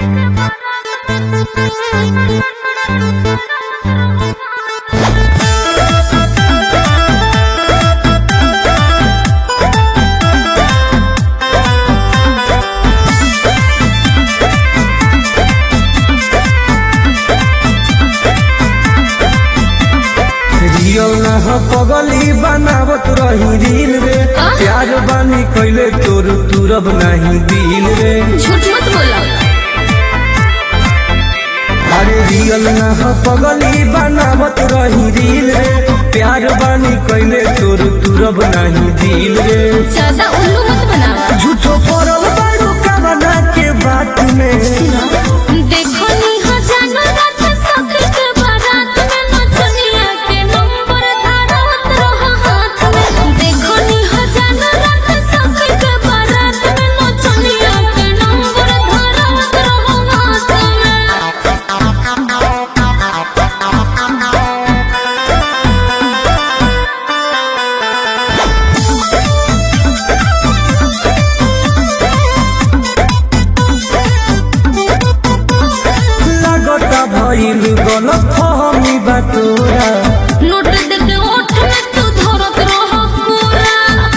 Real ना हो पगली बनावत रही रील रे प्यार बानी कैले तोर तुरब नहीं दिल रे झूठ मत बोलो अरे रियल ना हो पगली बनावत रही रील रे प्यार बानी कैले तोर तुरब नहीं दिल रे ज्यादा उल्लू मत बनाओ झूठो पड़ल बारू कमना के बात में देखो नी हो जानो रात सखी के बारात में नचनिया के नंबर धारत रहो हाथ में देखो नी हो जानो रात सखी के बारात में नचनिया के नंबर धारत रहो हाथ में लगता भइल गलत फहमी बा तोरा नोट देके ओठ में तू धरत रहो पूरा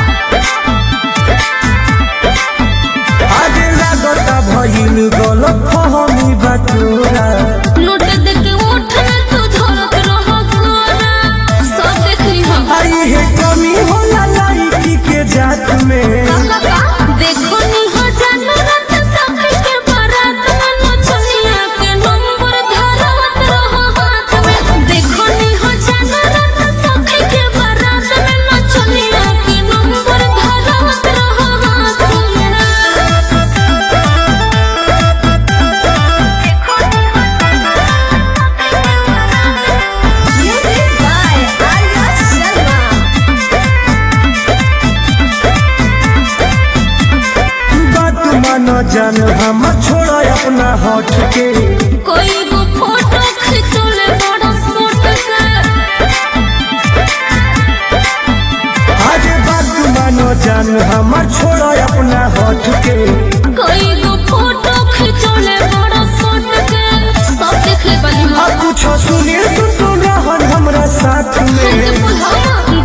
आगे लगता भइल गलत फहमी बा तोरा नोट देके ओठ में तू धरत रहो पूरा सब देखली हम आई है कमी होला लाइकी के जात में देखो नी हो जानो रात सखी के बारात में नचनिया के नंबर धारत रहो हाथ में देखो नी हो जानो रात सखी के बारात में नचनिया के नंबर धारत रहो हाथ में Music by Arya Sharma. बात मानो जान हम छोड़ा अपना हट के कोई वो फोटो खिंचोले बड़ा सूट के आगे बात मानो जान हम छोड़ा अपना हट के कोई वो फोटो खिंचोले बड़ा सूट के सब देख ले बनी अब कुछ सुने तो तू रहन हमरा साथ हमके में बुलावा